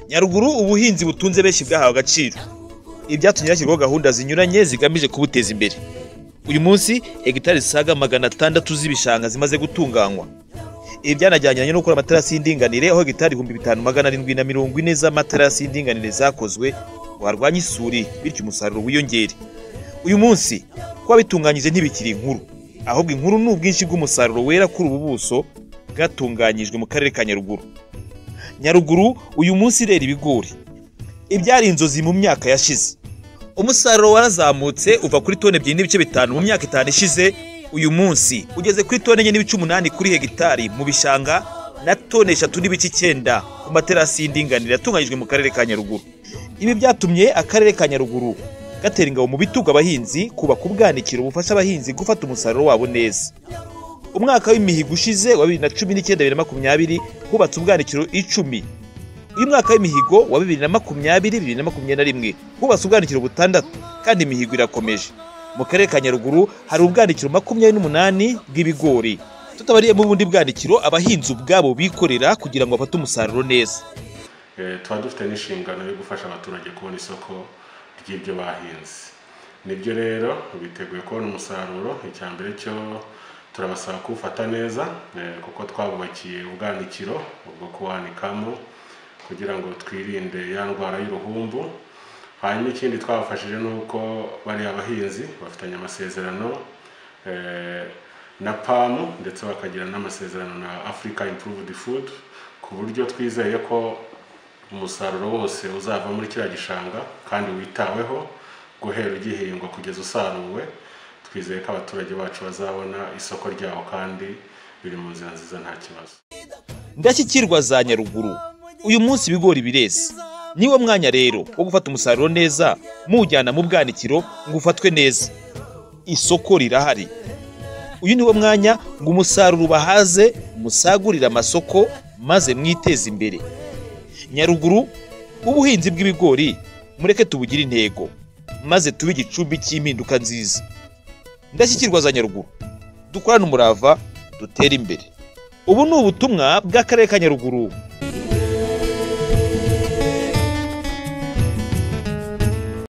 nyaruguru ubuhinzi butunze benshi bwahawe agaciro ibyatumye hashyirwaho gahunda zinyuranye zigamije kubuteza imbere uyu munsi hegitari zisaga magana atandatu z'ibishanga zimaze gutunganywa ibi byanajyanye no gukora amaterasi y'indinganire aho hegitari ibihumbi bitanu magana arindwi na mirongo ine z'amaterasi y'indinganire zakozwe ngo harwanye isuri bityo umusaruro wiyongere uyu munsi kuba bitunganyije ntibikiri inkuru ahubwo inkuru ni ubwinshi bw'umusaruro wera kuri ubu buso bwatunganyijwe mu karere ka nyaruguru nyaruguru uyu munsi irera ibigori ibyari inzozi mu myaka yashize umusaruro warazamutse uva kuri toni ebyiri n'ibice bitanu mu myaka itanu ishize uyu munsi ugeze kuri toni enye n'ibice umunani kuri hegitari mu bishanga na toni eshatu n'ibice icyenda ku materasi y'indinganire yatunganyijwe mu karere ka nyaruguru ibi byatumye akarere ka nyaruguru gatera ingabo mu bitugu abahinzi kubaka ubwanikiro bufasha abahinzi gufata umusaruro wabo neza umwaka w'imihigo ushize wa bibiri na cumi n'icyenda bibiri na makumyabiri hubatse ubwanikiro icumi uyu mwaka w'imihigo wa bibiri na makumyabiri bibiri na makumyabiri na rimwe hubatse ubwanikiro butandatu kandi imihigo irakomeje mu karere ka nyaruguru hari ubwanikiro makumyabiri n'umunani bw'ibigori tutabariyemo ubundi bwanikiro abahinzi ubwabo bikorera kugira ngo bafate umusaruro neza Eh, tuba dufite n'inshingano yo gufasha abaturage kubona isoko ry'ibyo bahinze nibyo rero biteguye kubona umusaruro icya mbere cyo turabasaba kuwufata neza eh, kuko twabubakiye ubwanikiro bwo kuwanikamo kugira ngo twirinde ya ndwara y'uruhumbu hanyuma ikindi twabafashije ni uko bariya bahinzi bafitanye amasezerano eh, na pamu ndetse bakagira n'amasezerano na africa improved food ku buryo twizeye ko umusaruro wose uzava muri kiriya gishanga kandi witaweho guhera ugihingwa kugeza usaruwe twizeye ko abaturage bacu bazabona isoko ryawo kandi biri mu nzira nziza nta kibazo ndashyikirwa za nyaruguru uyu munsi ibigori bireze niwo mwanya rero wo gufata umusaruro neza muwujyana mu bwanikiro ngo ufatwe neza isoko rirahari uyu niwo mwanya ngo umusaruro ubahaze musagurire amasoko maze mwiteze imbere nyaruguru ubuhinzi bw'ibigori mureke tubugire intego maze tube igicumbi cy'impinduka nziza ndashyikirwa za nyaruguru dukorane umurava dutere imbere ubu ni ubutumwa bw'akarere ka nyaruguru